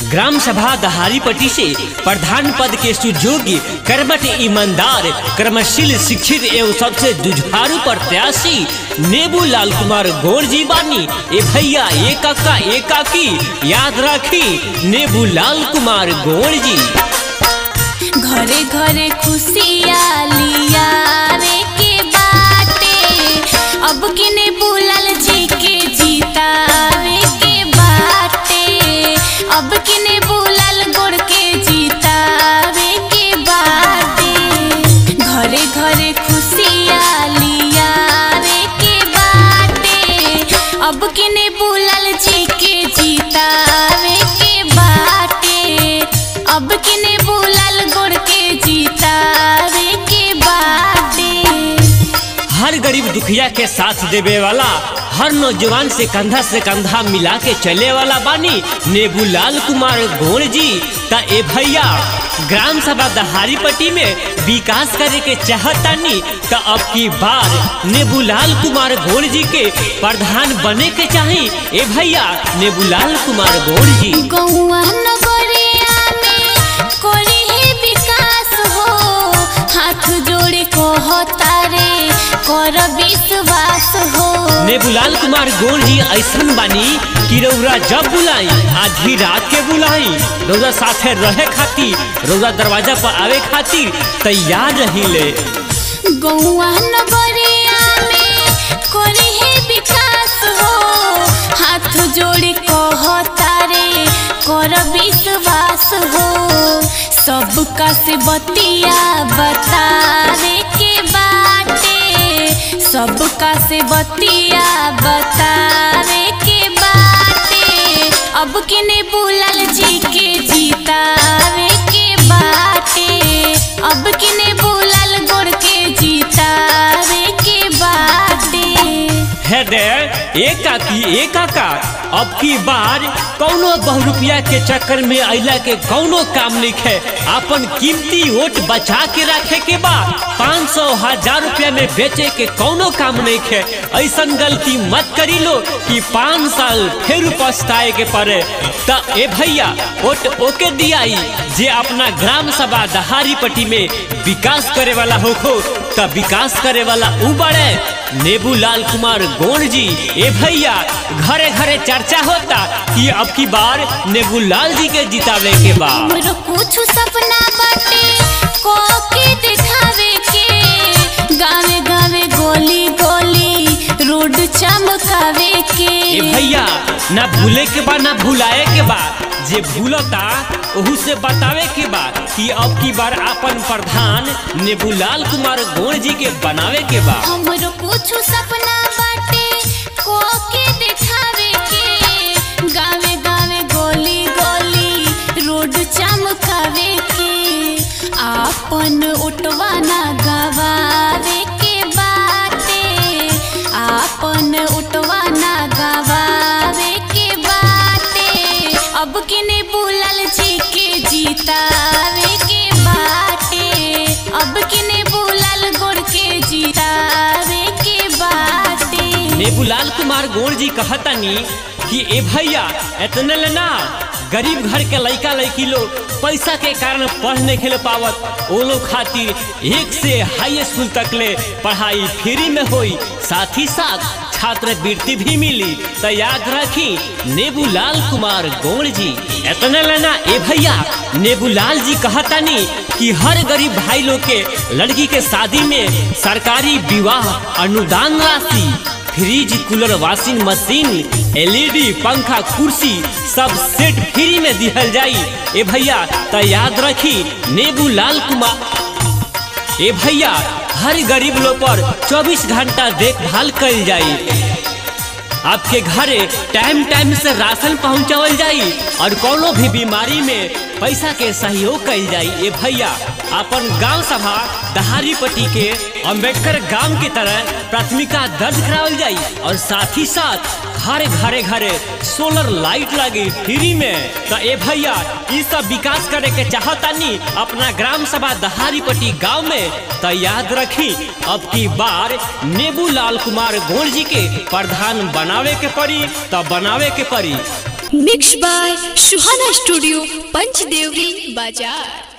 gram सभा दहारीपट्टी से प्रधान पद के सुयोग्य कर्मठ ईमानदार कर्मशील शिक्षित एवं सबसे जुझारू प्रत्याशी नेबू लाल कुमार गौर जी बानी ए भैया ए काका ए काकी याद राखी नेबू लाल कुमार गौर जी घरे घरे खुशियालिया रे के बाटे अब किने बुलाल जी के जीतावे के बाटे अब किने बुलाल गोड़ के जीतावे के बाटे घरे घरे खुशियालिया रे के बाटे अब किने बुलाल जी के जीतावे के बाटे अब किने बुलाल गोड़ के जीतावे के बाटे हर गरीब दुखिया के साथ देवे वाला हर नौजवान से कंधा से कंधा मिला के चले वाला बानी नेबूलाल कुमार गोड़ जी ता ए भैया ग्राम सभा दहारीपट्टी में विकास करे के चाहतानी ता अब की बार नेबूलाल कुमार गोड़ जी के प्रधान बने के चाही ए भैया नेबूलाल कुमार गोड़ जी गौआ नगरिया में कोरी ही विकास हो हाथ जोड़े को तारे कर विश्वास हो नेबुलाल कुमार गोर जी ऐसन बानी कि रौरा जब बुलाई आधी रात के बुलाई रौरा साथे रहे खातिर रौरा दरवाजा पर आवे खातिर तैयार रहिले गौआ नगरिया में कोरी ही विकास हो हाथ जोड़े को तारे कर विश्वास हो सबका से बतिया बतावे के बाटे सबका से बतिया बतावे के बाटे अब किने बुलाल जी के जीतावे के बाटे अब किने बुलाल गोड़ के जीतावे के बाटे है दे एक काकी एक काका अब की बार कौनो बहु रुपया के चक्कर में अइला के कौनो काम नहीं है अपन कीमती वोट बचा के रखे के बा पाँच सौ हजार रुपया में बेचे के कौनो काम नहीं है ऐसन गलती मत करी लो कि पाँच साल फिर पछताए के पड़े त ए भैया वोट ओके दियाई जे अपना ग्राम सभा दहारीपट्टी में विकास करे वाला होखो त विकास करे वाला ऊ बड़े नेबूलाल कुमार गोंड जी ए भैया घरे घरे चर्चा होता कि अब की बार नेबूलाल जी के जितावे के बाद हमरो कुछ सपना बाटे को के दिखावे के गावे गावे गोली गोली रोड चमकावे के ए भैया ना भूले के बा ना भुलाए के बा जे भूलता ओहू से बतावे के बा कि अब की बार अपन प्रधान नेबूलाल कुमार गोंड जी के बनावे के बा हमरो कुछ सपना बाटे को के दिखावे के गावे गावे गोली गोली रोड चमकावे के आपन उठवा ना गवावे के बाटे आपन उठवा ना गवावे के बाटे अब किने बुलाल जी के जीतावे के बाटे अब किने बुलाल गोड़ के जीतावे के बाटे नेबूलाल कुमार गोड़ जी कहतनी कि ए भैया इतने लेना गरीब घर के लड़का लड़की लोग पैसा के कारण पढ़ नहीं खेल पावत वो लोग खातिर एक से हाई स्कूल तक ले पढ़ाई फ्री में होई साथ ही साथ छात्रवृत्ति भी मिली तो याद रखी नेबूलाल कुमार गोड़ जी इतने लेना ए भैया नेबूलाल जी कहतनी कि हर गरीब भाई लोग के लड़की के शादी में सरकारी विवाह अनुदान राशि fridge cooler washing machine LED पंखा कुर्सी सब सेट फ्री में दिहल जाई ए भैया तो याद रखी नेबू लाल कुमार ए भैया हर गरीब लोग पर 24 घंटा देखभाल कल जाई आपके घरे टाइम टाइम से राशन पहुंचावल जाई और कोनो भी बीमारी में पैसा के सहयोग कल जाई ए भैया अपन गांव सभा दहारीपट्टी के अंबेडकर गांव की तरह प्राथमिका दर्ज करावल जाई और साथ ही साथ हर घरे घरे सोलर लाइट लगी फ्री में तो ए भैया ये सब विकास करे के चाहतानी अपना ग्राम सभा दहारीपट्टी गांव में तो याद रखी अब की बार नेबू लाल कुमार गोड़ जी के प्रधान बनावे के पड़ी तो बनावे के पड़ी mix by Suhana studio Panchdevri बाजार